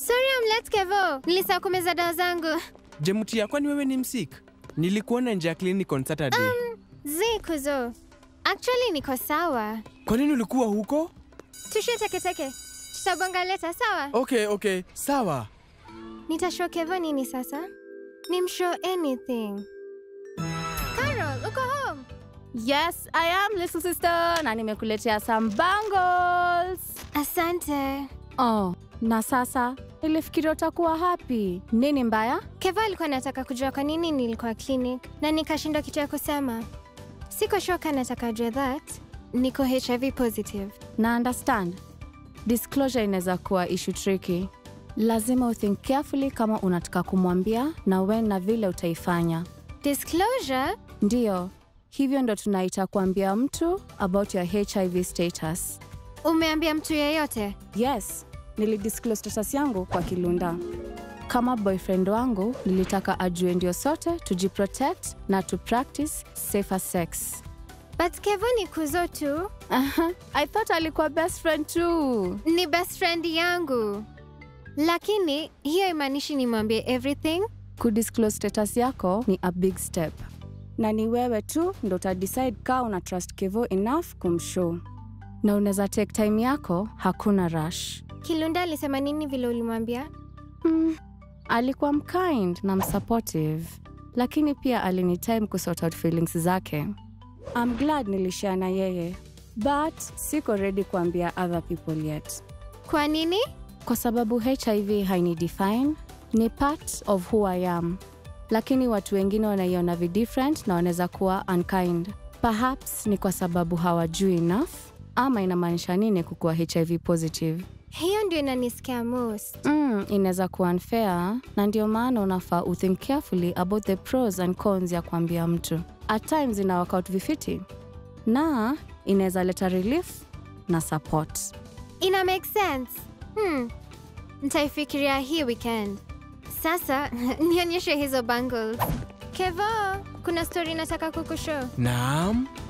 Sorry, I'm late, Kevo. Nilisahau kumeza dawa zangu. Jemutia, kwani wewe ni msik? Nilikuona nje ya clinic on Saturday. Zi kuzo. Actually niko sawa. Kwa nini ulikuwa huko? Tushie teketeke. Tutabonga leta, sawa? Okay, okay, sawa. Nitashow Kevo nini sasa? Nimshow anything. Carol, uko home? Yes, I am little sister na nimekuletea some bangles. Asante. Oh, na sasa nilifikiria utakuwa happy. Nini mbaya? Kevo alikuwa anataka kujua kwa nini nilikuwa clinic na nikashindwa kitu ya kusema. Siko shoka nataka ajue that niko HIV positive. Na understand. Disclosure inaweza kuwa issue tricky. Lazima uthink carefully kama unataka kumwambia na when na vile utaifanya. Disclosure? Ndiyo, hivyo ndo tunaita kuambia mtu about your HIV status. Umeambia mtu yeyote? Yes, nilidisclose status yangu kwa Kilunda. Kama boyfriend wangu, nilitaka ajue ndio sote tujiprotect na to practice safer sex. But Kevo ni kuzo tu. Aha, I thought alikuwa best friend too. Ni best friend yangu. Lakini hiyo imaanishi nimwambie everything. Kudisclose status yako ni a big step, na ni wewe tu ndo utadecide kaa una trust Kevo enough kumshow, na unaweza take time yako, hakuna rush. Kilunda alisema nini vile ulimwambia? Mm, alikuwa mkind na msupportive, lakini pia alini time kusort out feelings zake. I'm glad nilishare na yeye, but siko ready kuambia other people yet, Kwa nini? kwa sababu HIV haini define, ni part of who I am, lakini watu wengine wanaiona vi different na wanaweza kuwa unkind. Perhaps ni kwa sababu hawajui enough, ama inamaanisha nini kukuwa HIV positive. Hiyo ndio inanisikia most. Mm, inaweza kuwa unfair na ndio maana unafaa uthink carefully about the pros and cons ya kuambia mtu. At times ina work out vifiti na inaweza leta relief na support. Ina make sense. Hmm. Nitaifikiria hii weekend. Sasa nionyeshe hizo bangles. Kevo, kuna story nataka kukushow. Naam,